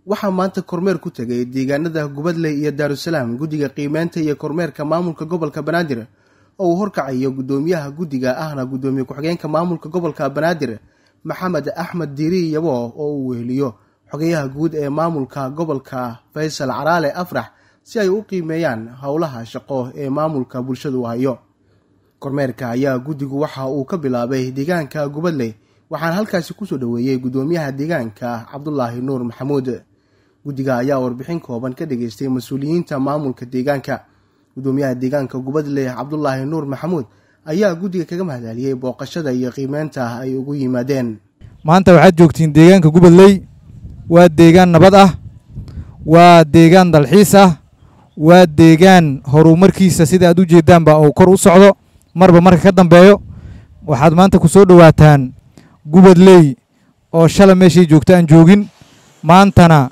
waxaa maanta kormeer ku tegay deegaanada gubadley iyo daarusalaam guddiga qiimeynta iyo kormeerka maamulka gobolka banaadir oo uu horkacayo guddoomiyaha guddiga ahna guddoomiye ku-xigeenka maamulka gobolka banaadir maxamed axmed diiri yabo oo uu weheliyo xogeyaha guud ee maamulka gobolka faysal caraale afrax si ay u qiimeeyaan howlaha shaqo ee maamulka bulshadu hayo kormeerka ayaa guddigu waxa uu ka bilaabay deegaanka gubadley waxaana halkaasi kusoo dhoweeyey guddoomiyaha deegaanka cabdulaahi nuur maxamuud guddiga ayaa warbixin kooban ka dhageystay mas-uuliyiinta maamulka deegaanka guddoomiyaha deegaanka gubadley cabdulaahi nuur maxamuud ayaa guddiga kaga mahadceliyey booqashada iyo qiimeynta ay ugu yimaadeen maanta waxaad joogtiin deegaanka gubadley waa deegaan nabad ah waa deegaan dalxiis ah waa deegaan horumarkiisa sida aad u jeedaanba uu kor u socdo marba marka ka dambeeyo waxaad maanta ku soo dhowaataan gubadley oo shala meeshay joogta aan joogin maantana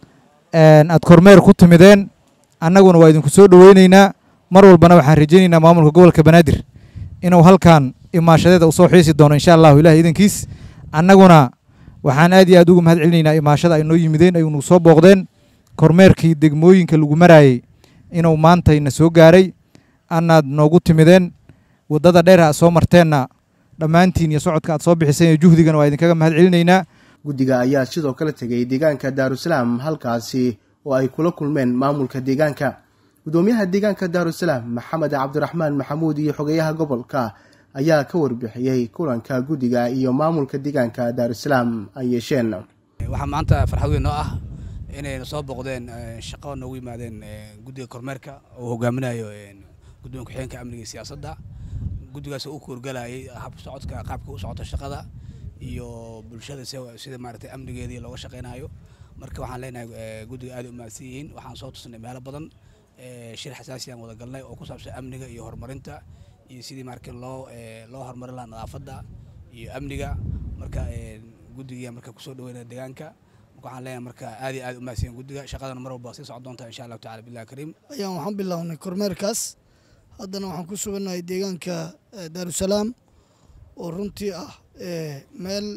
aad kormeer ku timideen annaguna waa idinku soo dhoweynaynaa mar walbana waxaan rajaynaynaa maamulka gobolka banaadir inuu halkan imaashadeeda u soo xiisi doono insha allahu ilahi idankiis annaguna waxaan aad iyo aad uga mahad celinaynaa imaashada ay noo yimideen aynu soo booqdeen kormeerkii degmooyinka lagu maraayey inuu maantayna soo gaaray anaad noogu timideen waddada dheer aad soo marteenna dhammaantiin iyo socodka aad soo bixiseen iyo juhdigana waa idinkaga mahad celinaynaa guddiga ayaa sidoo kale tegay deegaanka daarusalaam halkaasi oo ay kula kulmeen maamulka deegaanka guddoomiyaha deegaanka daarusalaam maxamed cabdiraxmaan maxamuud iyo xogeyaha gobolka ayaa ka warbixiyey kulanka guddiga iyo maamulka deegaanka daarusalaam ay yeesheen waxaa maanta farxad weyn noo ah inayna soo booqdeen shaqo noogu yimaadeen guddiga kormeerka oo hogaaminayo gudoomiya ku-xigeenka amniga iyo siyaasadda guddigaas oo u koorgalayay hab socodka qaabka u socota shaqada iyo bulshada sida maaragtay amnigeedii looga shaqeynayo marka waxaan leenahay guddiga aad u mahadsan yihiin waxaan soo tusnay meelo badan shir xasaasi aan wada galnay oo ku saabsan amniga iyo horumarinta iyo sidii marka loo loo horumarin lahaa nadaafadda iyo amniga marka guddigiya marka kusoo dhaweynaya deegaanka marka waxaan leenahay marka aad iyo aad u mahadsan guddiga shaqadana mar walba sii socon doonta insha allahu tacala billahi kariim ayaan waxaan bilownay kormeerkaas haddana waxaan ku sugannahay deegaanka daarusalaam oo runtii ah meel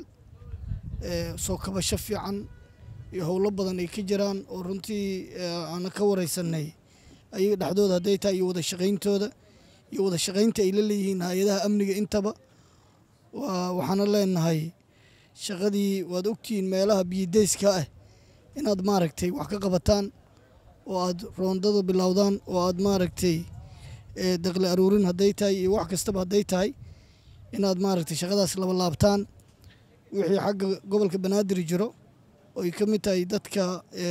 soo kabasho fiican iyo howlo badan ay ka jiraan oo runtii aana ka wareysanay ayaga dhexdooda hadday tahay iyo wada shaqayntooda iyo wada shaqaynta ay la leeyihiin hay-adaha amniga intaba waxaana leenahay shaqadii waad ogtihiin meelaha biyideyska ah inaad maaragtay wax ka qabataan oo aad roondada bilowdaan oo aad maaragtay daqli aruurin hadday tahay iyo wax kastaba hadday tahay inaad maaragtay shaqadaas laba laabtaan wixii xagga gobolka banaadir jiro oo ay ka mid tahay dadka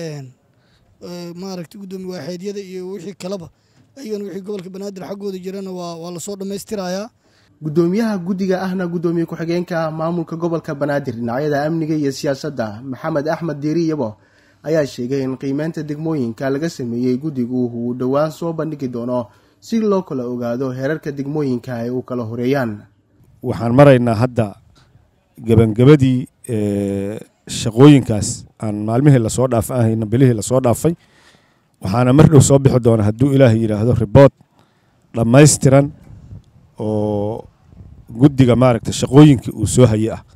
maaragtay guddoomiye waaxeedyada iyo wixii kaleba ayagana wixii gobolka banaadir xaggooda jirana waa waa lasoo dhammaystirayaa guddoomiyaha guddiga ahna guddoomiye ku-xigeenka maamulka gobolka banaadir dhinacyada amniga iyo siyaasadda maxamed axmed diiri yabo ayaa sheegay in qiimeynta degmooyinka laga sameeyey guddigu uu dhowaan soo bandhigi doono si loo kala ogaado heerarka degmooyinka ay u kala horeeyaan waxaan maraynaa hadda gebangabadii shaqooyinkaas aan maalmihii lasoo dhaafa ahayna bilihii lasoo dhaafay waxaana mar dhow soo bixi doona hadduu ilaahay yidhaahdo ribood dhammaystiran oo guddiga maaragta shaqooyinkii uu soo haye ah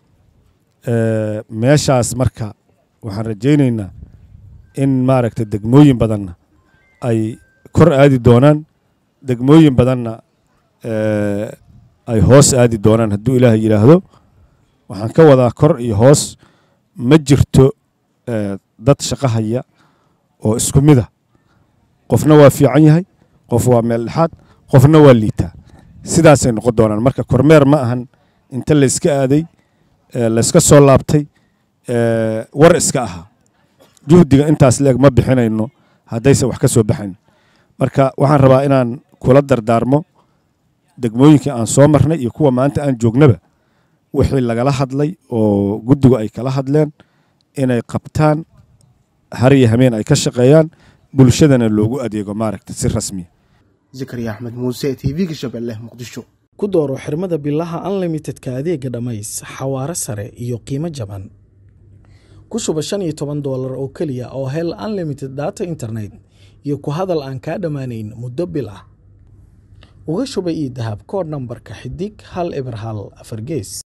meeshaas marka waxaan rajaynaynaa in maaragta degmooyin badanna ay kor aadi doonaan degmooyin badanna ay hoos aadi doonaan hadduu ilaahay yidhaahdo waxaan ka wadaa kor iyo hoos ma jirto dad shaqo haya oo isku mid a qofna waa fiican yahay qof waa meel dhexaad qofna waa liitaa sidaasay noqon doonaan marka kormeer ma ahan inta layska aaday layska soo laabtay war iska ahaa juhdiga intaas leeg ma bixinayno haddayse wax ka soo baxayn marka waxaan rabaa inaan kula dardaarmo degmooyinkii aan soo marnay iyo kuwa maanta aan joognaba wixii lagala hadlay oo guddigu ay kala hadleen inay qabtaan har iyo hameen ay ka shaqeeyaan bulshadana loogu adeego maaragta si rasmiya zakariya axmed muuse t v-ga shabeelle muqdisho ku dooro xirmada bilaha unlimitedka adeega dhammays xawaaro sare iyo qiimo jaban ku shuba shan iyo toban doolar oo keliya oo hel unlimited data internet iyo ku hadal aan kaa dhammaanayn muddo bil ah uga shuba io dahab koodh nambarka xidig hal eber hal afar gees